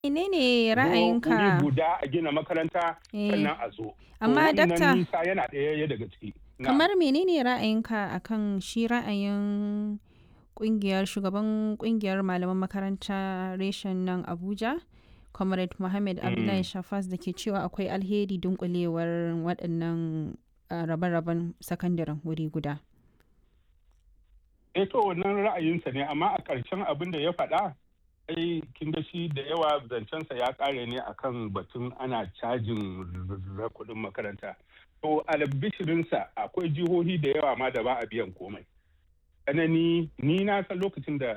menene Zo wuri ra'ayinka guda a gina makaranta Eh, sannan a zo. To amma wannan dakta nisa yana ɗaya daga ciki. Na'am. kamar menene ra'ayinka akan shi ra'ayin kungiyar shugaban kungiyar malaman makaranta reshen nan Abuja Comrade Mohammed Abdullahi Mm. Shafas da ke cewa akwai alheri dunkulewar waɗannan ah, rabe-raben sakandaren wuri guda. eh to wannan ra'ayinsa ne amma a ƙarshen abin da ya faɗa ai kin ga shi da yawa zancensa ya ƙare ne akan batun ana cajin r- kuɗin makaranta to albishirinsa akwai jihohi da yawa ma da ba a biyan komai tsanani ni na san lokacin da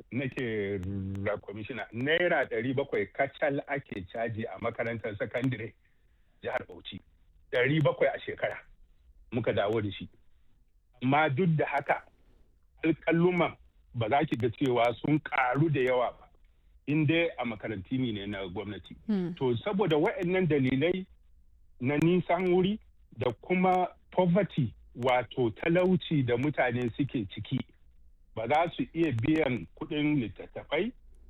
nake ra kwamishina naira ɗari bakwai kacal ake caji a makarantar sakandire jihar bauchi ɗari bakwai a shekara muka dawo da shi amma duk da haka alƙalluman ba za ki ga cewa sun ƙaru da yawa ba in dai a makaranti ne na gwamnati Hmm. to saboda waɗannan dalilai na nisan wuri da kuma poverty wato talauci da mutane suke ciki ba za su iya biyan kuɗin littattafai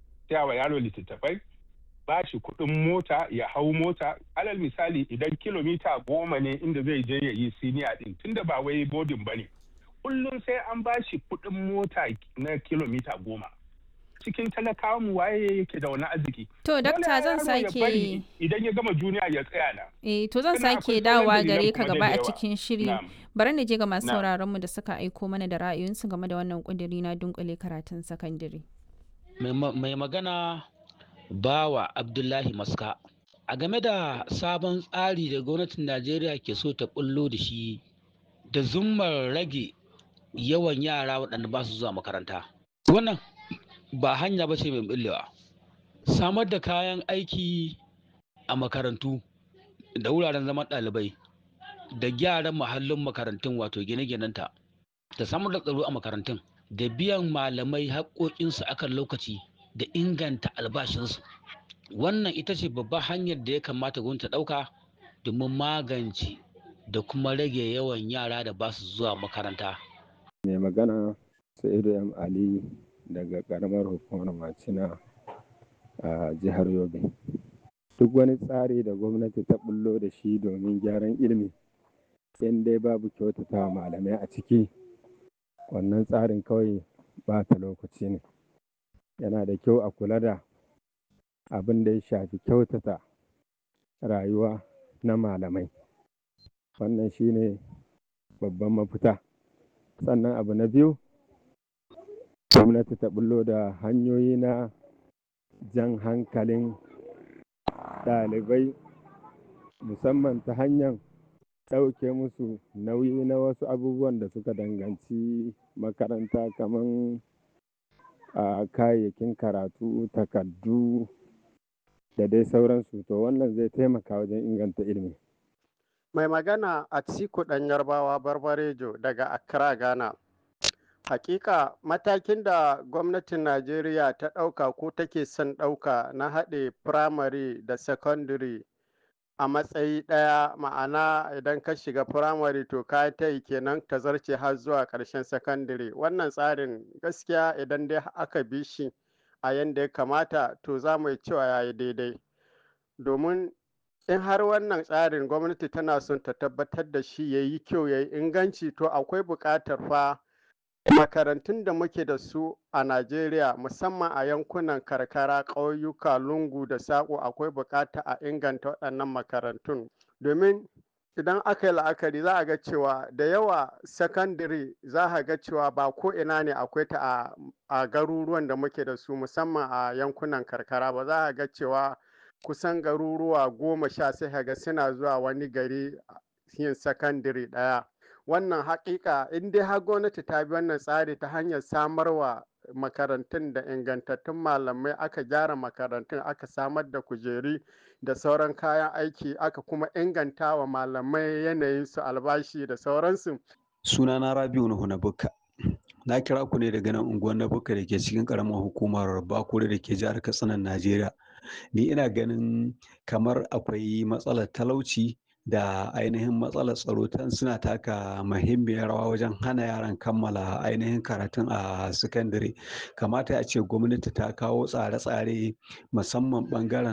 wa yaro littattafai ba shi kuɗin mota ya hau mota alal misali idan kilomita goma ne inda zai je ya yi siniya ɗin tunda ba wai bodin ba ne kullum sai an ba shi kuɗin mota na kilomita goma cikin talakawa mu waye yake da wani arziki To Dole dakta zan yaro ya sake bari idan ya gama juniya ya tsaya na eh to zan Sannan sake akwai sauran dawowa dalilan gare ka kuma gaba da a yawa. cikin shiri. Na'am. Bari na je ga masu Na'am. sauraron mu da suka aiko mana da ra'ayoyinsu game da wannan kudiri na dunkule karatun sakandare. mai ma- mai magana bawa abdullahi maska a game da sabon tsari da gwamnatin najeriya ke so ta bullo da shi da zummar rage yawan yara waɗanda ba su zuwa makaranta wannan ba hanya ba ce mai bullewa samar da kayan aiki a makarantu da wuraren zaman ɗalibai da gyaran mahallin makarantun wato gine-ginenta da samar da tsaro a makarantun da biyan malamai haƙoƙinsu akan lokaci da inganta albashinsu wannan ita ce babbar hanyar da ya kamata gwamnati ta ɗauka domin magance da kuma rage yawan yara da ba su zuwa makaranta mai magana sa'idu m ali daga karamar hukumar macina a jihar yobe duk wani tsari da gwamnati ta bullo da shi domin gyaran ilimi in dai babu kyautata malamai a ciki wannan tsarin kawai ba ta lokaci ne yana da kyau a kula da abin da ya shafi kyautata rayuwa na malamai wannan shine babban mafita sannan abu na biyu gwamnati ta bullo da hanyoyi na jan hankalin ɗalibai musamman ta hanyar ɗauke musu nauyi na wasu abubuwan da suka danganci makaranta kamar a kayayyakin karatu takardu da dai sauransu to wannan zai taimaka wajen inganta ilimi Mai magana a Atiku ɗan Yarbawa Barbarejo daga Accra, Ghana. Hakika matakin da gwamnatin Najeriya ta ɗauka ko take son ɗauka na haɗe firamare da secondary a matsayi ɗaya ma'ana idan ka shiga firamare to ka ta yi kenan ta zarce har zuwa ƙarshen secondary wannan tsarin gaskiya idan dai aka bi shi a yanda ya kamata to za mu yi cewa ya yi daidai domin in har wannan tsarin gwamnati tana son ta tabbatar da shi ya yi kyau ya yi inganci to akwai buƙatar fa makarantun da muke da su a Najeriya musamman a yankunan karkara ƙauyuka lungu da saƙo akwai buƙata a inganta waɗannan makarantun domin idan aka yi la'akari za a ga cewa da yawa sakandare za a ga cewa ba ko ina ne akwai ta a, a garuruwan da muke da su musamman a yankunan karkara ba za a ga cewa kusan garuruwa goma sha sai ka ga suna zuwa wani gari yin sakandare ɗaya wannan haƙiƙa in dai har gwamnati ta bi wannan tsari ta hanyar samarwa makarantun da ingantattun malamai aka gyara makarantun aka samar da kujeri da sauran kayan aiki aka kuma inganta wa malamai yanayin su albashi da sauransu sunana rabiu nuhu na bukka na kira ku ne daga nan unguwar na bukka da ke cikin karamar hukumar bakure da ke jihar katsinan najeriya ni ina ganin kamar akwai matsalar talauci da ainihin matsalar tsaro tan suna taka muhimmiyar rawa wajen hana yaran kammala ainihin karatun a sakandare kamata a ce gwamnati ta kawo tsare-tsare musamman ɓangaren